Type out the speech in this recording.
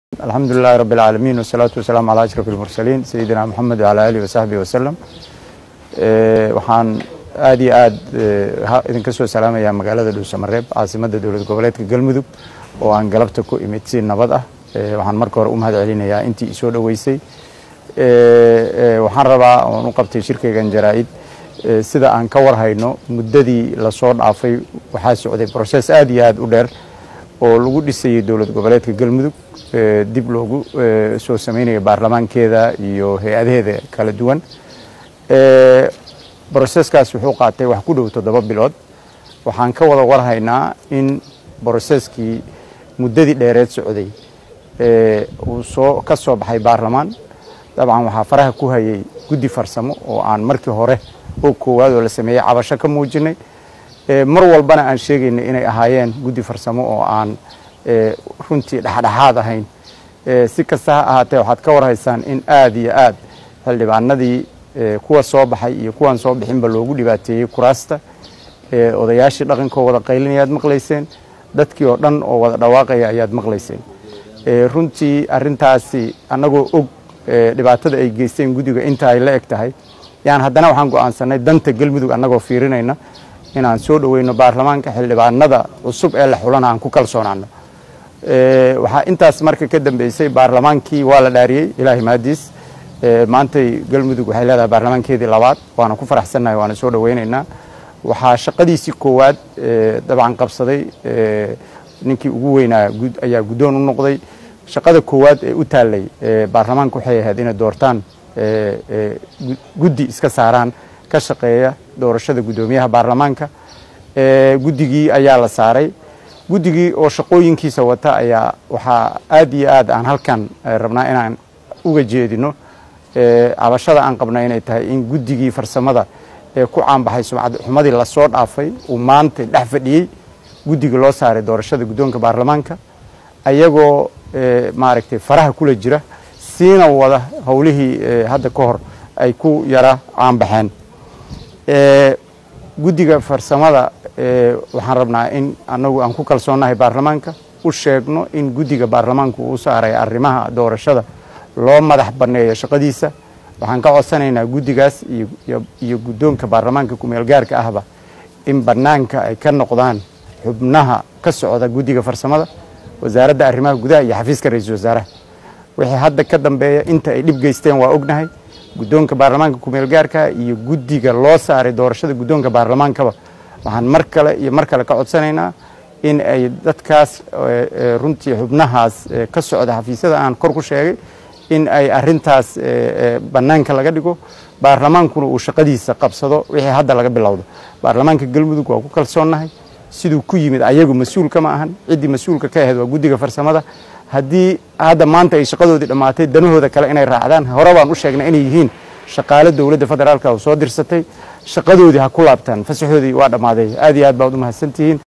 alxamdu lilahi rab اlcaalamiin wsalaatu wasalaamu calaa ashraf اlmursaliin sayidina moxamed wcalaa alihi wasaxbihi wasalam waxaan aad iyo aad idinka soo salaamayaa magaalada dhuusamareeb caasimadda dowlad goboleedka galmudug oo aan galabta ku imid si nabad ah waxaan marka hore u mahad celinayaa intii isoo dhoweysay waxaan rabaa oon u qabtay shirkaygan jaraa-id sida aan ka warhayno muddadii lasoo dhaafay waxaa socday broses aad iyo aad u dheer oo lagu dhisayay dowlad goboleedka galmudug dib loogu soo sameynaya baarlamaankeeda iyo hay-adaheeda kala duwan broseskaas wuxuu qaatay wax ku dhow toddoba bilood waxaan ka wada warhaynaa in broseskii muddadii dheereed socday uu soo ka soo baxay baarlamaan dabcan waxaa faraha ku hayay guddi farsamo oo aan markii hore oo koowaad oo la sameeyey cabasho ka muujinay mar walbana aan sheegaynay inay ahaayeen guddi farsamo oo aan runtii dhexdhexaad ahayn si kasta ha ahaatee waxaad ka warhaysaan in aad iyo aad xildhibaanadii kuwa soo baxay iyo kuwaan soo bixinba loogu dhibaateeyey kuraasta odayaashii dhaqankoo wada qaylinaya aad maqlayseen dadkii oo dhan oo wada dhawaaqaya ayaad maqlayseen runtii arintaasi annagoo og dhibaatada ay geysteen guddiga inta ay la eg tahay yaan haddana waxaan go-aansanay danta galmudug annagoo fiirinayna inaan soo dhoweyno baarlamaanka xildhibaanada cusub ee la xulana aan ku kalsoonaano waxaa intaas marka ka dambeysay baarlamaankii waa la dhaariyey ilaahay mahadiis maantay galmudug waxay leedahay baarlamaankeedii labaad waana ku faraxsannahay waana soo dhoweynaynaa waxaa shaqadiisii koowaad dabcan qabsaday ninkii ugu weynaa ayaa guddoon u noqday shaqada koowaad ee u taallay baarlamaanka waxay ahayd inay doortaan guddi iska saaraan ka shaqeeya doorashada guddoomiyaha baarlamaanka guddigii ayaa la saaray guddigii oo shaqooyinkiisa wata ayaa waxaa aad iyo aad aan halkan rabnaa inaan uga jeedino cabashada aan qabna inay tahay in guddigii farsamada ee ku caanbaxay sumcad xumadii lasoo dhaafay uu maanta dhex fadhiyey guddiga loo saaray doorashada guddoonka baarlamaanka ayagoo maaragtay faraha kula jira siina wada howlihii hadda ka hor ay ku yara caanbaxeen guddiga farsamada waxaan rabnaa in anagu aan ku kalsoonnahay baarlamaanka u sheegno in guddiga baarlamaanku uu saaray arrimaha doorashada loo madax banneeyo shaqadiisa waxaan ka codsanaynaa guddigaas iyo guddoonka baarlamaanka kumeel gaarka ahba in bannaanka ay ka noqdaan xubnaha ka socda guddiga farsamada wasaaradda arrimaha gudaha iyo xafiiska ra-iisul wasaaraha wixii hadda ka dambeeya inta ay dhib geysteen waa ognahay guddoonka baarlamaanka kumeel gaarka iyo guddiga loo saaray doorashada guddoonka baarlamaankaba waxaan mar kale iyo mar kale ka codsanaynaa in ay dadkaas runtii xubnahaas ka socda xafiisyada aan kor ku sheegay in ay arintaas bannaanka laga dhigo baarlamaankuna uu shaqadiisa qabsado wixii hadda laga bilowdo baarlamaanka galmudug waa ku kalsoonnahay siduu ku yimid ayagu mas-uulka ma ahan ciddii mas-uulka ka ahayd waa guddiga farsamada haddii hadda maanta ay shaqadoodii dhammaatay danahooda kale inay raacdaan hore baan u sheegnay inay yihiin shaqaale dowladda federaalka oo soo dirsatay shaqadoodii ha ku laabtaan fasaxoodii waa dhammaaday aad iyo aad baad u mahadsantihiin